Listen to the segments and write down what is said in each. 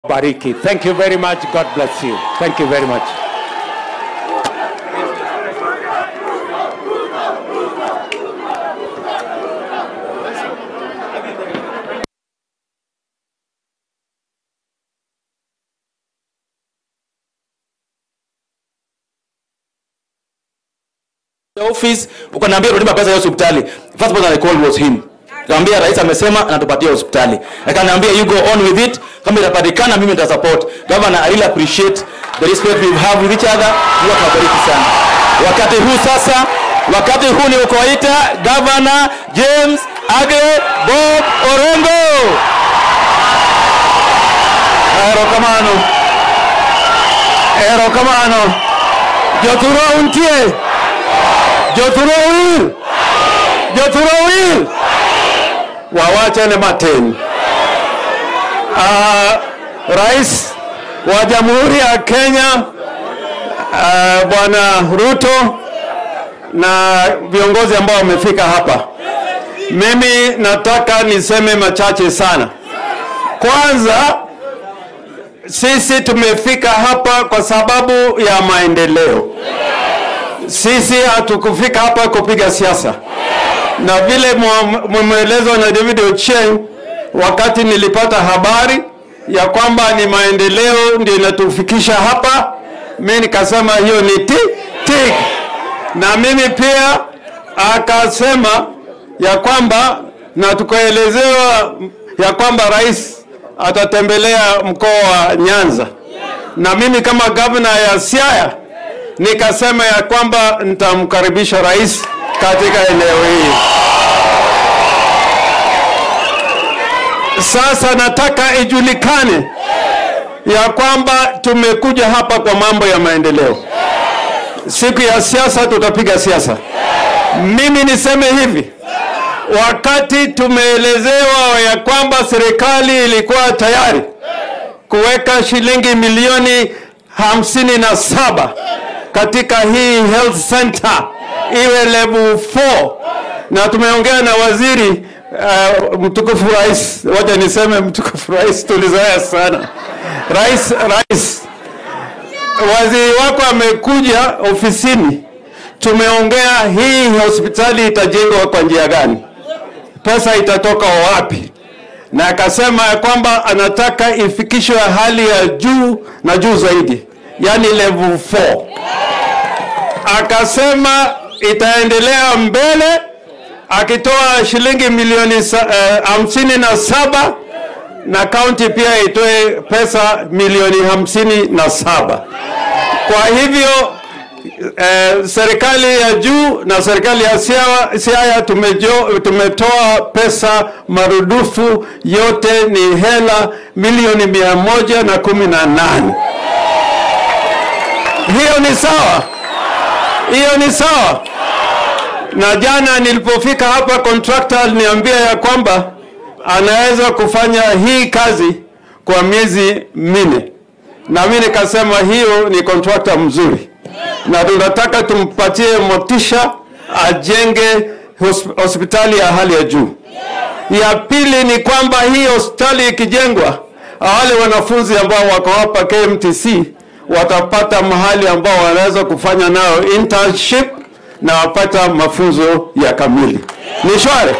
Bariki. Thank you very much. God bless you. Thank you very much. office ukaniambia rudima pesa ya hospitali first person I called was him Nikamwambia rais amesema anatupatia hospitali. Akaniambia you go on with it. Kama itapatikana mimi nita support. Governor, I really appreciate the respect we have with each other. Mungu akabariki sana. Wakati huu sasa, wakati huu ni kuwaita Governor James Age Bob Orengo. Erokamano. Erokamano. Joturo untie. Joturo wir. Joturo wir. Wawachane matin. Uh, Rais wa Jamhuri ya Kenya uh, Bwana Ruto na viongozi ambao wamefika hapa, mimi nataka niseme machache sana. Kwanza, sisi tumefika hapa kwa sababu ya maendeleo. Sisi hatukufika hapa kupiga siasa, na vile mmeelezwa na David Ochieng, wakati nilipata habari ya kwamba ni maendeleo ndio inatufikisha hapa, mimi nikasema hiyo ni ti tik, na mimi pia akasema ya kwamba na tukaelezewa ya kwamba rais atatembelea mkoa wa Nyanza, na mimi kama gavana ya Siaya nikasema ya kwamba nitamkaribisha rais katika eneo hili. Sasa nataka ijulikane ya kwamba tumekuja hapa kwa mambo ya maendeleo. Siku ya siasa tutapiga siasa. Mimi niseme hivi, wakati tumeelezewa ya kwamba serikali ilikuwa tayari kuweka shilingi milioni hamsini na saba katika hii health center iwe level 4 na tumeongea na waziri uh, mtukufu rais, wacha niseme mtukufu rais, tulizoea sana rais. Rais, waziri wako amekuja ofisini, tumeongea hii hospitali itajengwa kwa njia gani, pesa itatoka wapi, na akasema ya kwamba anataka ifikishwe hali ya juu na juu zaidi, yani level 4 akasema itaendelea mbele akitoa shilingi milioni hamsini uh, na saba na kaunti pia itoe pesa milioni hamsini na saba. Kwa hivyo uh, serikali ya juu na serikali ya Siaya tumejo, tumetoa pesa marudufu, yote ni hela milioni mia moja na kumi na nane. Hiyo ni sawa hiyo ni sawa. Na jana nilipofika hapa, contractor aliniambia ya kwamba anaweza kufanya hii kazi kwa miezi minne, na mimi nikasema hiyo ni contractor mzuri, na tunataka tumpatie motisha ajenge hospitali ya hali ya juu. Ya pili ni kwamba hii hospitali ikijengwa, wale wanafunzi ambao wako hapa KMTC watapata mahali ambao wanaweza kufanya nao internship na wapata mafunzo ya kamili. Ni shwari.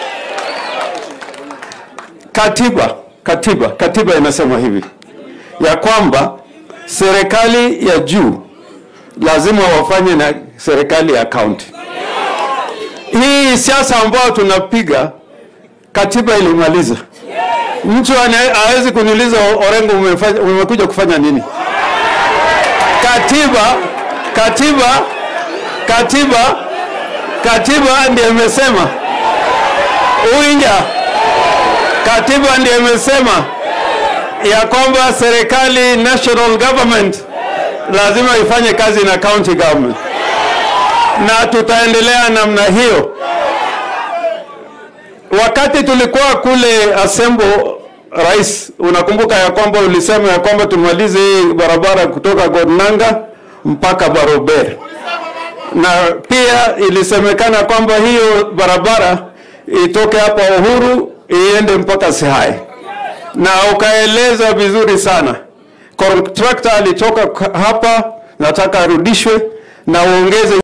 Katiba, katiba, katiba inasema hivi ya kwamba serikali ya juu lazima wafanye na serikali ya kaunti. Hii siasa ambayo tunapiga katiba ilimaliza. Mtu hawezi kuniuliza Orengo, umekuja kufanya nini? Katiba, katiba, katiba, katiba ndiyo imesema uinja, katiba ndiyo imesema ya kwamba serikali national government lazima ifanye kazi na county government, na tutaendelea namna hiyo. Wakati tulikuwa kule Asembo Rais, unakumbuka ya kwamba ulisema ya kwamba tumalize hii barabara kutoka Godnanga mpaka Barober, na pia ilisemekana kwamba hiyo barabara itoke hapa Uhuru iende mpaka Sihai, na ukaeleza vizuri sana Contractor alitoka k- hapa, nataka arudishwe na uongeze